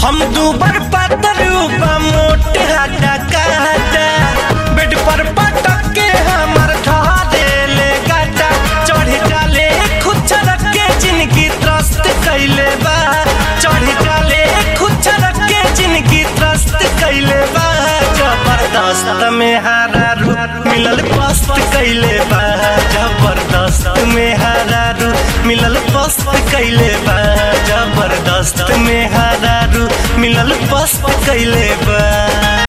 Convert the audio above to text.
हम दूबर पातर बा मोटे हटा काटा बेड पर पटक के हमर ठहरे ले गाटा चढ़ डाले खुद छरक के जिनकी त्रस्त कैले बा चढ़ डाले खुद छरक के जिनकी त्रस्त कैले बा जबरदस्त में हारा रू मिलल पस्त कैले बा जबरदस्त में हारा रू मिलल पस्त कैले बा जबरदस्त में हारा रू मिलल पस्त कैले